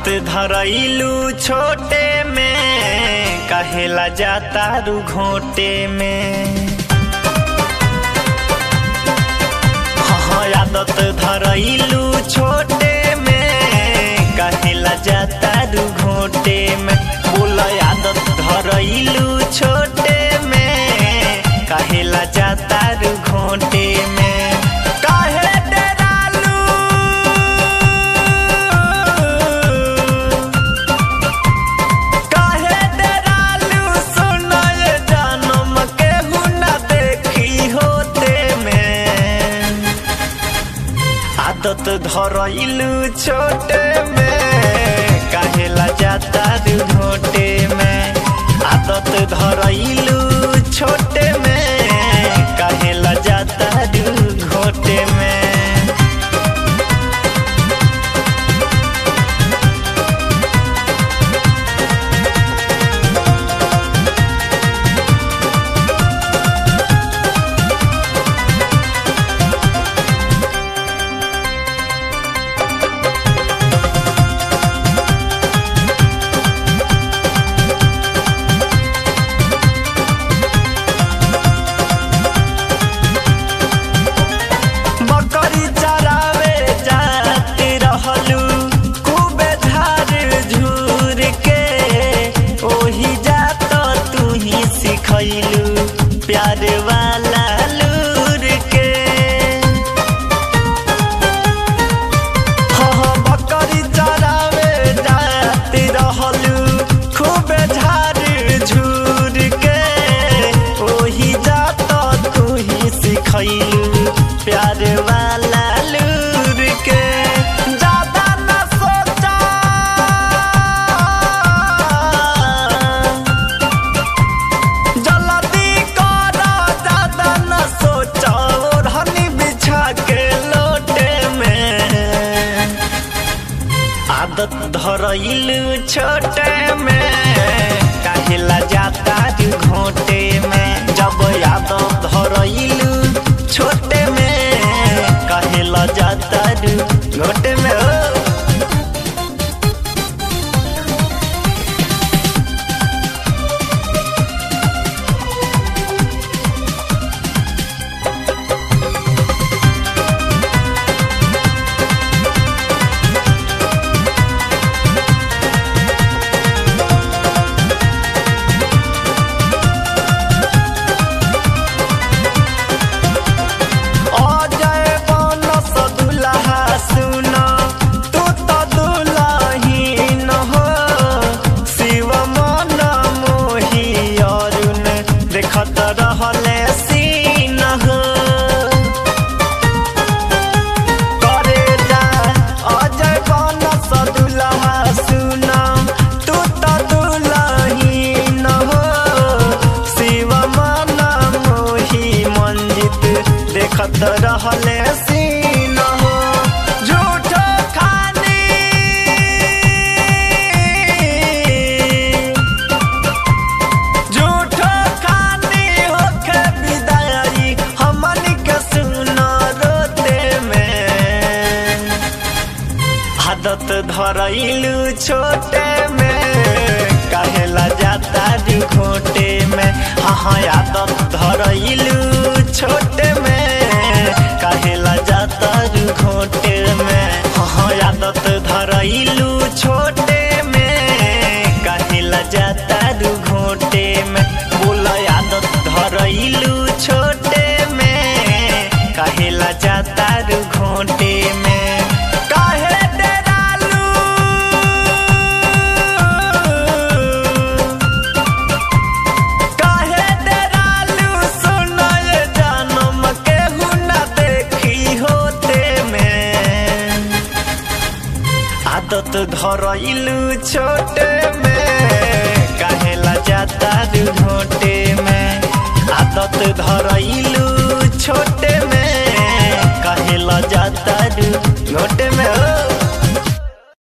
आदत धरैलू छोटे में कहेला जाता रू घोटे में हाँ आदत धरैलू छोटे में कहेला जाता रू घोटे में बोल आदत धरैलू छोटे में कहेला जाता रू घोटे में काहे डेरालू काहे डेरालू सुनाय जानम केहू ना देखी होते में आदत धरैलू छोटे में काहेला जाता दू घोटे में आदत धरैलू छोटे में काहेला जाता दू घोटे में बकरी चरावे जाती रहलू खूबे झार झूर के ओही जात तू ही सिखैलू प्यार वाला लूर के हाँ हाँ बकरी चरावे जाती रहलू खूबे झार झूर के ओही जात तू ही सिखैलू प्यार वाला लूर के ज्यादा न सोचा जल्दी कर ज्यादा न सोचा ओढ़नी बिछा के लोटे में आदत धरैलू छोटे में काहेला जाता दू घोटे में जब आदत धरैलू छोटे में काहेला जाता दू घोटे में ओ अजय बनस दुल्हा सुन तू त दुल्हीन हो शिव मन मोही अरुण देखत रहले सीन हो करे जा अजय बनस दुल्हा सुन तू त दुल्हीन हो शिव मन मोही मंजित देखत रहले सीन हो झूठ खानी झूठ खानी होके विदाई हमनी के सुन रोते में आदत धरैलू छोटे में कहेला जाता दू घोटे में हाँ हाँ आदत धरैलू छोटे में कहेला जाता दू घोटे में हाँ हाँ आदत धरैलू छोटे में कहेला जाता दू घोटे में बोल आदत धरैलू छोटे में कहेला जाता दू घोटे में काहे डेरालू काहे डेरालू सुनाय जानम केहू ना देखी होते में आदत धरैलू छोटे में काहेला जाता दू घोटे में आदत धरैलू छोटे में काहेला जाता दू घोटे में ओ